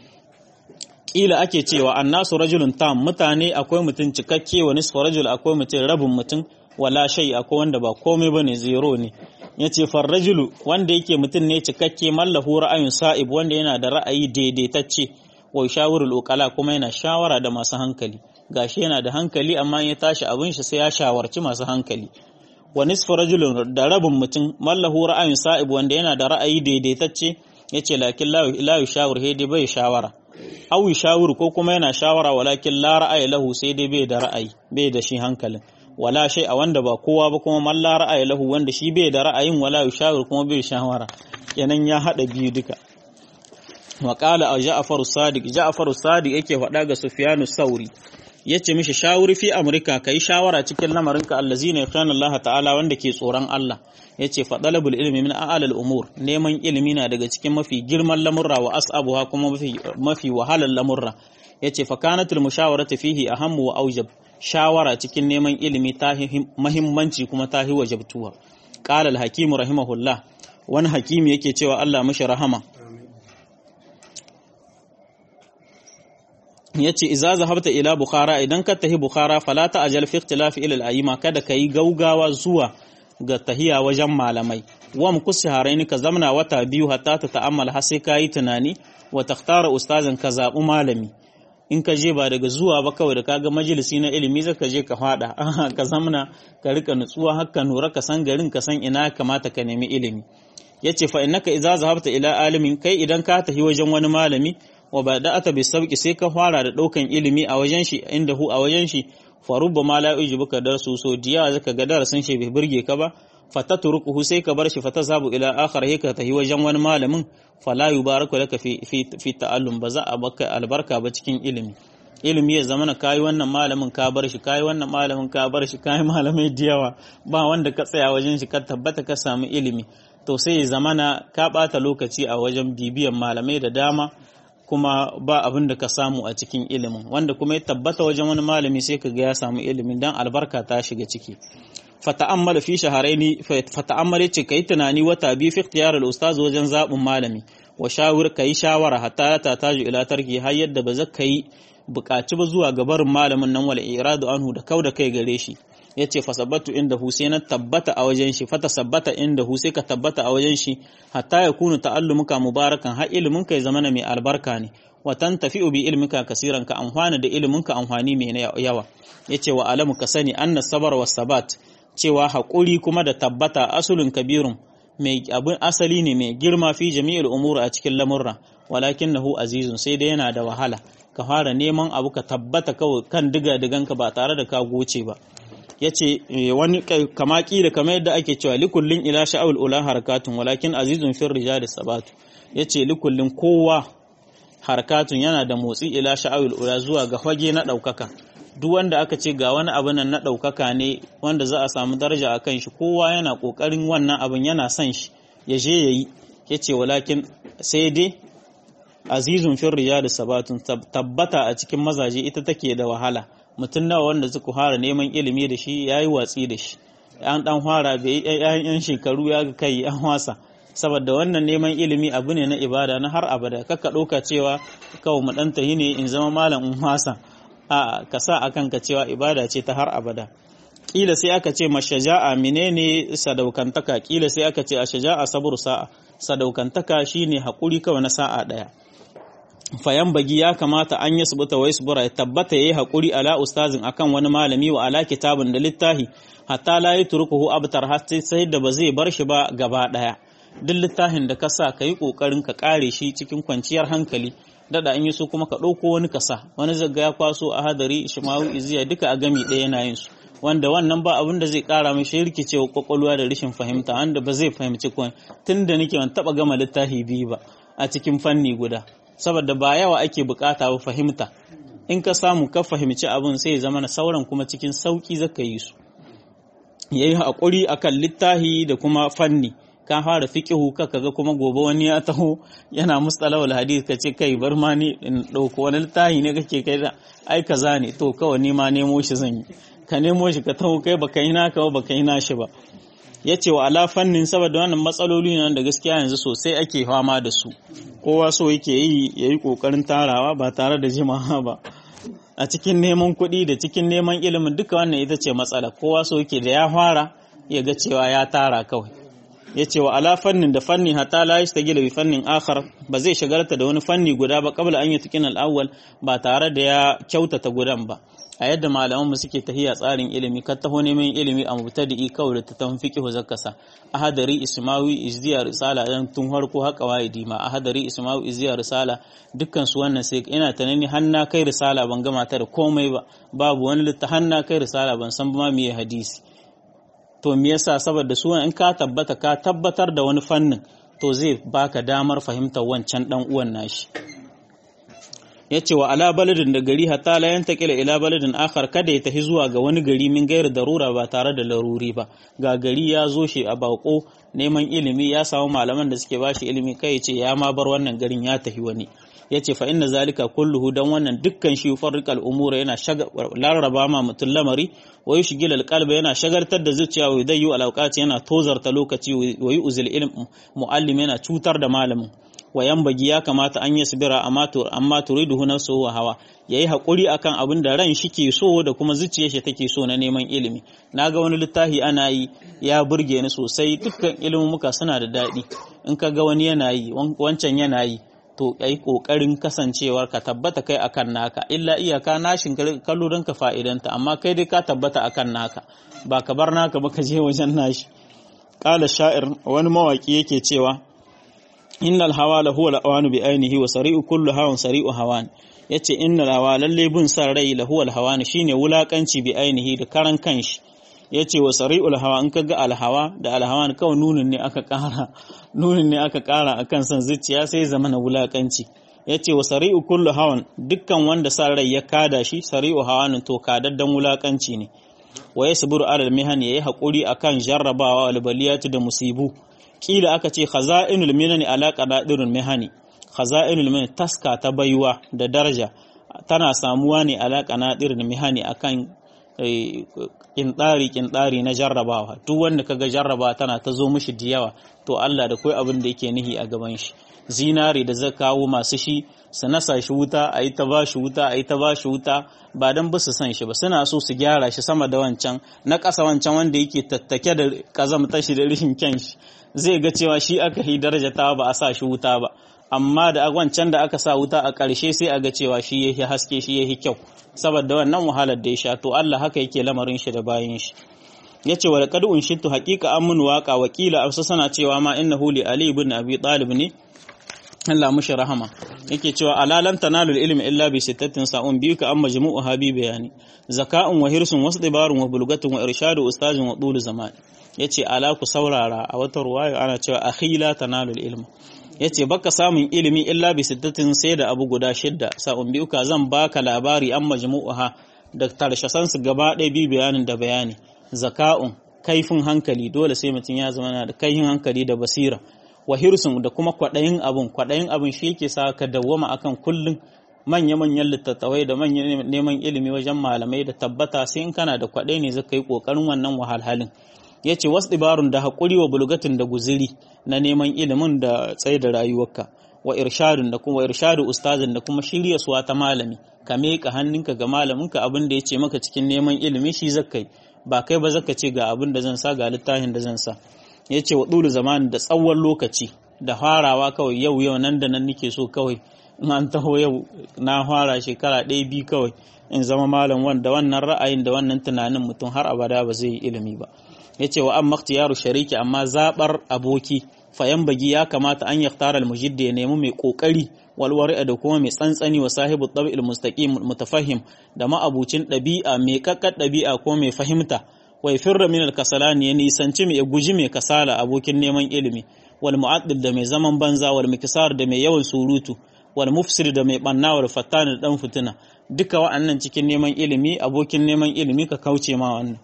kila ake cewa annasu rajulun tam mutane akwai mutum cikakke wa nisfu rajul akwai mutum rabin mutum wala shay akwai wanda ba komai bane zero ne yace far rajulu wanda yake mutum ne cikakke mallahu ra'ayun sa'ib wanda yana da ra'ayi daidaitacce wa shawurul uqala kuma yana shawara da masu hankali gashi yana da hankali amma ya tashi abin shi sai ya shawarci masu hankali wa nisfu rajulun da rabin mutum mallahu ra'ayun sa'ib wanda yana da ra'ayi daidaitacce yace lakin la yushawir hedi bai shawara aw yushawir ko kuma yana shawara walakin la ra'ayi lahu sai dai bai da ra'ayi bai da shi hankalin wala shay a wanda ba kowa ba kuma man la ra'ayi lahu wanda shi bai da ra'ayin wala yushawir kuma bai shawara kenan ya hada biyu duka wa qala a ja'far sadiq ja'far sadiq yake faɗa ga sufyanu sauri yace mishi shawuri fi amurka kai shawara cikin lamarinka allazina yakhshana Allah ta'ala wanda ke tsoron Allah yace fa talabul ilmi min a'lal umur neman ilimi na daga cikin mafi girman lamurra wa as'abuha kuma mafi mafi wahalar lamurra yace fa kanatul mushawaratu fihi ahammu wa aujab shawara cikin neman ilimi ta muhimmanci kuma ta wajabtuwa qala al-hakim rahimahullah wani hakimi yake cewa Allah mishi rahama yace idza zahabta ila bukhara idan ka tahi bukhara fala ta ajal fi ikhtilaf ila al-ayyima kada kai gaugawa zuwa ga tahiya wajen malamai wa mukusi haraini ka zamna wata biyu hatta ta ta'ammal har sai kayi tunani wa takhtara ustazan ka zabu malami in ka je ba daga zuwa ba kawai da kaga majalisi na ilimi zaka je ka fada ka zamna ka rika nutsuwa haka nura ka san garin ka san ina kamata ka nemi ilimi yace fa innaka idza zahabta ila alimin kai idan ka tahi wajen wani malami wa ba da ata sauki sai ka fara da ɗaukan ilimi a wajen shi inda hu a wajen shi farubba ma la yujibuka darsu so diya zaka ga darasin shi bai burge ka ba fatatrukuhu sai ka bar shi fatazabu ila akhar hika tahi wajen wani malamin fala yubaraku laka fi fi, fi ta'allum ba za a baka albarka ba cikin ilimi ilimi ya zamana kayi wannan malamin ka bar shi kayi wannan malamin ka bar shi kayi malamai da yawa ba wanda ka tsaya wajen shi ka tabbata ka samu ilimi to sai ya zamana ka bata lokaci a wajen bibiyan malamai da dama kuma ba abin da ka samu a cikin ilimin wanda kuma ya tabbata wajen wani malami sai ka ga ya samu ilimin dan albarka ta shiga ciki fata'ammala fi shaharaini fata'ammala ce kai tunani wata biyu fi ikhtiyar al-ustaz wajen zabin malami wa shawir kai shawara hatta ta taju ila tarki har yadda ba zaka yi buƙaci ba zuwa ga barin malamin nan wal iradu anhu da kauda kai gare shi yace fasabbatu inda hu sai na tabbata a wajen shi fata sabbata inda hu sai ka tabbata a wajen shi hatta ya kunu ta'allumuka mubarakan har ilimin ka ya zama mai albarka ne wa tantafi'u bi ilmika kasiran ka amfana da ilimin ka amfani mai yawa yace wa alamu ka sani anna sabar was sabat cewa haƙuri kuma da tabbata asulun kabirun mai abin asali ne mai girma fi jami'il umur a cikin lamurra walakinnahu azizun sai dai yana da wahala ka fara neman abu ka tabbata kawai kan diga diganka ba tare da ka goce ba yace wani kama da kamar yadda ake cewa likullin ila sha'ul ula harakatun walakin azizun fir rijal sabatu yace likullin kowa harakatun yana da motsi ila sha'ul ula zuwa ga fage na daukaka duk wanda aka ce ga wani abu nan na daukaka ne wanda za a samu daraja a kan shi kowa yana kokarin wannan abin yana son shi ya je yayi yace walakin sai dai azizun fir rijal sabatun tabbata a cikin mazaje ita take da wahala mutum nawa wanda suka fara neman ilimi da shi ya yi watsi da shi an dan fara bai yan shekaru ya ga kai an wasa saboda wannan neman ilimi abu ne na ibada na har abada kaka ɗauka cewa kawai mu ɗan tahi ne in zama malam in wasa a ka sa a kanka cewa ibada ce ta har abada kila sai aka ce mashaja'a menene sadaukantaka kila sai aka ce a shaja'a sabur sa'a sadaukantaka shine hakuri kawai na sa'a ɗaya fayan bagi ya kamata an yi subuta wai subura ya tabbata yayi hakuri ala ustazin akan wani malami wa ala kitabin da littahi hatta la yatrukuhu abtar hatta sai da ba zai bar shi ba gaba daya duk littafin da ka sa ka yi kokarin ka kare shi cikin kwanciyar hankali dada an yi so kuma ka ɗauko wani kasa wani zaga ya kwaso a hadari ishmawu iziya duka a gami ɗaya yana yin su wanda wannan ba abin da zai kara mai shi rikicewa kwakwalwa da rashin fahimta wanda ba zai fahimci kwan tun da nake ban taɓa gama littafi biyu ba a cikin fanni guda saboda ba yawa ake bukata ba fahimta in ka samu ka fahimci abin sai ya zama na sauran kuma cikin sauki zaka yi su yayi hakuri akan littahi da kuma fanni ka fara fiqihu ka kaga kuma gobe wani ya taho yana mustalahul hadith ka ce kai bar ma ni in dauko wani littahi ne kake kai da ai kaza ne to kawai ni ma nemo shi zan yi ka nemo shi ka taho kai baka yi naka ba baka yi nashi ba ya ce wa ala fannin saboda wannan matsaloli ne da gaskiya yanzu sosai ake fama da su kowa so yake yi ya yi ƙoƙarin tarawa ba tare da jimawa ba a cikin neman kuɗi da cikin neman ilimin duka wannan ita ce matsala kowa so yake da ya fara ya ga cewa ya tara kawai ya ce wa ala fannin da fanni hatta la yastagila bi fannin akhar ba zai shagarta da wani fanni guda ba qabla an yutqin al-awwal ba tare da ya kyautata gudan ba a yadda malaman mu suke tahiya tsarin ilimi ka taho neman ilimi a mubtadi'i kawai da ta fiqhu zakasa ahadari ismawi izdiya risala dan tun harko haka waidi ma ahadari ismawi izdiya risala dukkan su wannan sai ina tanani hanna kai risala ban gama ta da komai ba babu wani litta hanna kai risala ban san ba me hadisi to me yasa saboda su in ka tabbata ka tabbatar da wani fannin to zai baka damar fahimtar wancan dan uwan nashi ya ce wa ala baladin da gari hatta la yantakila ila baladin akhar kada ya tafi zuwa ga wani gari min gairu darura ba tare da laruri ba ga gari ya zo shi a bako neman ilimi ya samu malaman da suke bashi ilimi kai ya ce ya ma bar wannan garin ya tafi wani ya ce fa inna zalika kulluhu dan wannan dukkan shi farriqal umura yana larraba ma mutum lamari wa yushgil alqalba yana shagartar da zuciya wa yudayyu alawqati yana tozarta lokaci wa yu'zil ilm muallim yana cutar da malamin wa yambagi ya kamata an yi sabira amma turiduhu nafsuhu wa hawa yayi hakuri akan abin da ran shi ke so da kuma zuciyar shi take so na neman ilimi naga wani littafi ana yi ya burge ni sosai dukkan ilimin muka suna da daɗi in ka ga wani yana yi wancan yana yi to yi kokarin kasancewar ka tabbata kai akan naka illa iyaka nashin kallo don ka fa'idanta amma kai dai ka tabbata akan naka ba ka bar naka ba ka je wajen nashi qala sha'ir wani mawaki yake cewa innal hawa la huwa al-awanu bi ainihi wa sari'u kullu hawan sari'u hawan yace innal hawa lalle bin san rai la huwa al-hawan shine wulakanci bi ainihi da karan kanshi yace wa sari'ul hawa in kaga al-hawa da al-hawan kawai nunin ne aka kara nunin ne aka kara akan san zuciya sai zama na wulakanci yace wa sari'u kullu hawan dukkan wanda san rai ya kada shi sari'u hawan to kadaddan wulakanci ne wa yasburu alal mihan yayi hakuri akan jarrabawa wal baliyatu da musibu kila aka ce khaza'inul minani ala qadadirul mihani khaza'inul minani taska ta baiwa da daraja tana samuwa ne ala qanadirul mihani akan kintsari kintsari na jarrabawa duk wanda kaga jarraba tana ta zo mishi da yawa to Allah da kai abin da yake nihi a gaban shi zinare da zai kawo masu shi su nasa shi wuta a yi ta ba shi wuta a yi ta ba shi wuta ba don ba su san shi ba suna so su gyara shi sama da wancan na ƙasa wancan wanda yake tattake da ƙazamta shi da rishin kyan shi zai ga cewa shi aka yi darajata ba a sa shi wuta ba amma da wancan da aka sa wuta a ƙarshe sai a ga cewa shi yahi haske shi yahi kyau saboda wannan wahalar da ya sha to Allah haka yake lamarin shi da bayan shi yace wa laqad unshitu haqiqa an mun waqa wakila afsa sana cewa ma innahu li ali ibn abi talib ne Allah mushi rahama yake cewa alalan tanalul ilmi illa bi sittatin sa'un biyu ka amma majmu'u habi bayani zaka'un wa hirsun wasu dibarun wa bulgatun wa irshadu ustazin wa dulu zaman yace ala ku saurara a wata ruwaya ana cewa akhila tanalul ilm yace baka samun ilimi illa bi sittatin sai da abu guda shidda sa'un biyu ka zan baka labari an majmu'uha da tarshasan su gaba ɗaya bi bayanin da bayani zaka'un kaifin hankali dole sai mutum ya zama da kaifin hankali da basira wa hirsun da kuma kwaɗayin abun kwaɗayin abun shi yake sa ka dawwama akan kullum manya-manyan littattafai da manyan neman ilimi wajen malamai da tabbata sai in kana da kwaɗai ne zaka yi ƙoƙarin wannan wahalhalin ya ce wasu ɗibarun da haƙuri wa bulgatin da guziri na neman ilimin da tsaye da rayuwarka wa irshadun da kuma irshadu ustazin da kuma shirya suwa ta malami ka miƙa hannunka ga malaminka abin da ya ce maka cikin neman ilimi shi zakai ba kai ba zaka ce ga abin da zan sa ga littafin da zan sa ya ce wa ɗulu zamani da tsawon lokaci da farawa kawai yau yau nan da nan nake so kawai in an taho yau na fara shekara ɗaya biyu kawai in zama malam wanda wannan ra'ayin da wannan tunanin mutum har abada ba zai yi ilimi ba ya ce wa an yaro shariki amma zaɓar aboki fayan bagi ya kamata an yaktara almujidda ya nemi mai ƙoƙari walwari da kuma mai tsantsani wa sahibu ɗabi'il mustaqim mutafahim da ma'abucin ɗabi'a mai ƙaƙƙar ɗabi'a ko mai fahimta wai firra min alkasalani ya nisanci mai guji mai kasala abokin neman ilimi wal mu'addil da mai zaman banza wal mikisar da mai yawan surutu wal mufsir da mai banna wal fattan da dan fitina duka wa'annan cikin neman ilimi abokin neman ilimi ka kauce ma wannan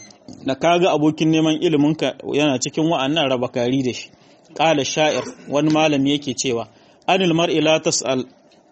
da kaga abokin neman ilimin ka yana cikin wa'annan raba kari da shi qala sha'ir wani malami yake cewa anil mar'i la tas'al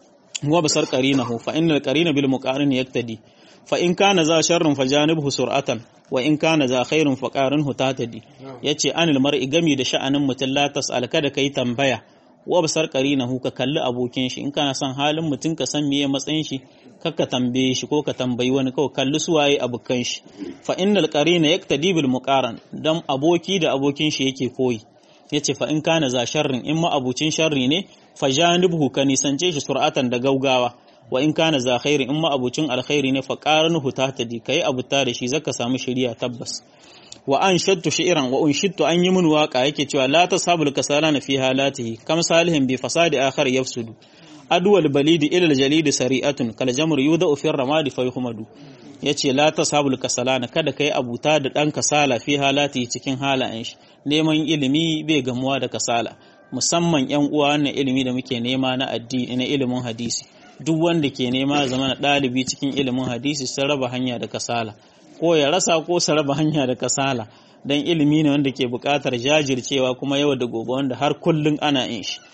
wa basar qarinahu fa innal qarina bil muqarin yaktadi fa in kana za sharrun fajanibhu sur'atan wa in kana za khairun fa qarinhu tatadi yace anil mar'i gami da sha'anin mutum la tas'al kada kai tambaya wa basar qarinahu ka kalli abokin shi in kana son halin mutum ka san meye matsayin shi kakka tambaye shi ko ka tambayi wani kawai kalli su waye abokan shi fa innal qarina yaktadi bil muqaran dan aboki da abokin shi yake koyi yace fa in kana za sharrin in ma abucin sharri ne fa janibhu ka nisance shi sur'atan da gaugawa wa in kana za khairi in ma abucin alkhairi ne fa qarnuhu tahtadi kai abuta da shi zaka samu shari'a tabbas wa an shattu shi'ran wa unshittu an yi mun waka yake cewa la tasabul kasalana fi halatihi kam salihin bi fasadi akhar yafsudu adwal balidi ila aljalid sari'atun kal jamr yudau fi ramadi fa yuhmadu yace la tasabul kasalana kada kai abuta da dan kasala fi halatihi cikin halayen shi neman ilimi bai gamuwa da kasala musamman yan uwa wannan ilimi da muke nema na addini na ilimin hadisi duk wanda ke nema zama na ɗalibi cikin ilimin hadisi sun raba hanya da kasala ko ya rasa ko su raba hanya da kasala don ilimi ne wanda ke buƙatar jajircewa kuma yau da gobe wanda har kullum ana yin shi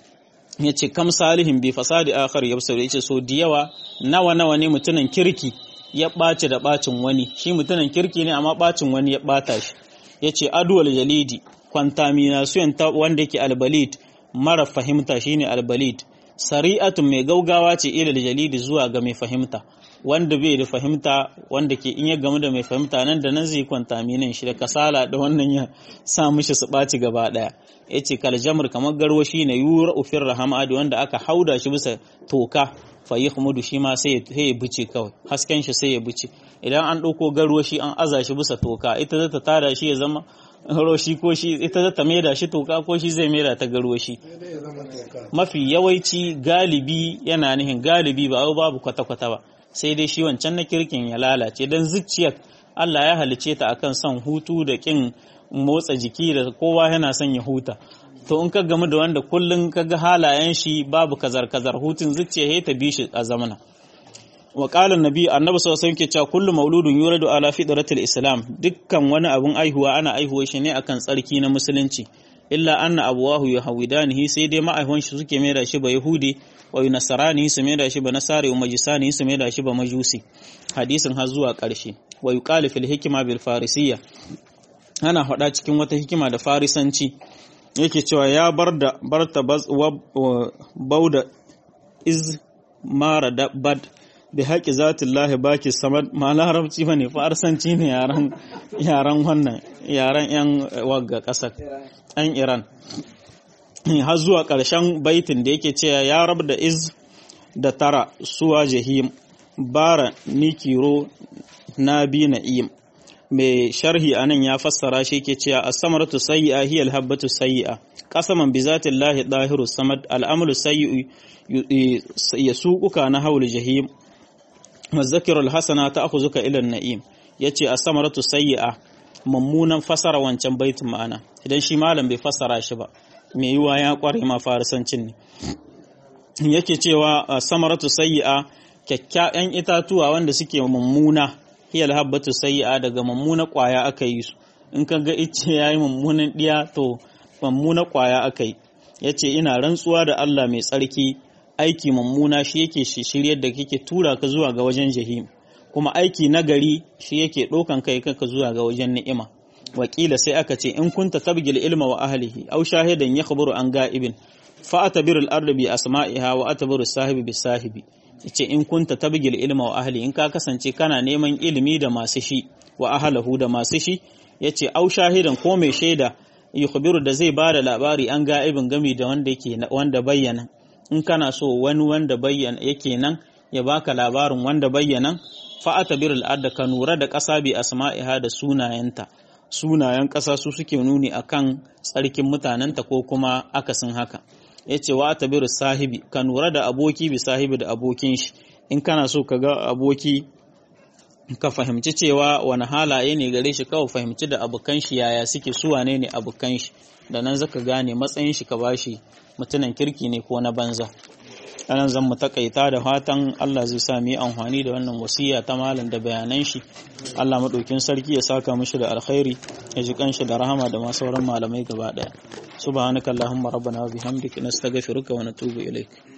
ya ce kam salihin bi fasadi akhar ya ya ce so da yawa nawa nawa ne mutumin kirki ya ɓaci da ɓacin wani shi mutumin kirki ne amma ɓacin wani ya ɓata shi ya ce aduwal jalidi contamination wanda yake albalid mara fahimta shine albalid sari'atun mai gaugawa ce ilal jalidi zuwa ga mai fahimta wanda bai da fahimta wanda ke in ya gamu da mai fahimta nan da nan zai kwanta minin shi da kasala da wannan ya sa mishi su ɓaci gaba ɗaya ya ce kaljamur kamar garwashi ne yura ufin rahamadi wanda aka hauda shi bisa toka fayi humudu shi ma sai ya bice kawai hasken shi sai ya bice idan an ɗauko garwashi an aza shi bisa toka ita zata tada shi ya zama roshi ko shi ita zata maida shi toka ko shi zai maida ta garwashi mafi yawanci galibi yana nihin galibi ba babu kwata-kwata ba sai dai shi wancan na kirkin ya lalace don zuciyar Allah ya halice ta akan son hutu da kin motsa jiki da kowa yana son ya huta to in ka gamu da wanda kullum ka ga halayen shi babu kazar-kazar hutun zuciya ya ta bi shi a zamana wa qala annabi annabi sallallahu alaihi wasallam cewa kullu mauludun yuradu ala fitratil islam dukkan wani abun aihuwa ana aihuwa shi ne akan tsarki na musulunci illa anna abuwahu yahawidanihi sai dai ma'aihwan shi suke mai da shi ba yahudi wa nasarani su mai da shi ba nasari wa majisani su mai da shi ba majusi hadisin har zuwa ƙarshe wa yuqalu fil hikma bil farisiyya ana faɗa cikin wata hikima da farisanci yake cewa ya bar da barta bauda iz mara da bad bi haƙi zatin lahi baki samad ma larabci ba ne farsanci ne yaran wannan yaran yan wagga ƙasar yan iran har zuwa ƙarshen baitin da yake cewa ya rab da iz da tara suwa jahim bara nikiro na bi na'im mai sharhi anan ya fassara shi ke cewa as-samaratu sayyi'a hiya al-habbatu sayyi'a qasaman bi zati llahi dahiru samad al-amalu sayyi'u yasuquka na hawl jahim mazakiru al-hasana ta'khuzuka ila an-na'im yace as-samaratu sayyi'a mummunan fasara wancan baitin ma'ana idan shi malam bai fassara shi ba mai yiwa ya kware ma farisancin ne yake cewa samaratu sayyi'a kyakkyawan itatuwa wanda suke mummuna hiyal habbatu sayyi'a daga mummuna kwaya aka yi su in ka ga ice yayi mummunan diya to mummuna kwaya aka yi yace ina rantsuwa da Allah mai tsarki aiki mummuna shi yake shiryar da kake tura ka zuwa ga wajen jahim kuma aiki nagari shi yake ɗaukan kai kanka zuwa ga wajen ni'ima wakila sai aka ce in kunta tabgil ilma wa ahlihi aw shahidan yakhburu an ga'ibin fa atabiru al-ardu bi asma'iha wa atabiru sahibi bi sahibi yace in kunta tabgil ilma wa ahli in ka kasance kana neman ilimi da masu shi wa ahlahu da masu shi yace aw shahidan ko mai shaida yukhbiru da zai bada labari an ga'ibin gami da wanda yake wanda bayyana in kana so wani wanda bayyana yake nan ya baka labarin wanda bayyana fa atabiru al-ardu ka nura da ƙasa bi asma'iha da sunayenta sunayen ƙasa su suke nuni akan tsarkin mutanenta ko kuma akasin haka ya ce wa tabiru sahibi ka nura da aboki bi sahibi da abokin shi in kana so ka ga aboki ka fahimci cewa wani halaye ne gare shi kawai fahimci da abokan shi yaya suke su wane ne abokan shi da nan zaka gane matsayin shi ka bashi mutunan kirki ne ko na banza anan zan mu takaita da fatan Allah zai sa mu yi amfani da wannan wasiya ta malam da bayanan shi Allah madaukin sarki ya saka mishi da alkhairi ya ji kanshi da rahama da ma sauran malamai gaba daya subhanakallahumma rabbana wa bihamdika nastaghfiruka wa natubu ilaik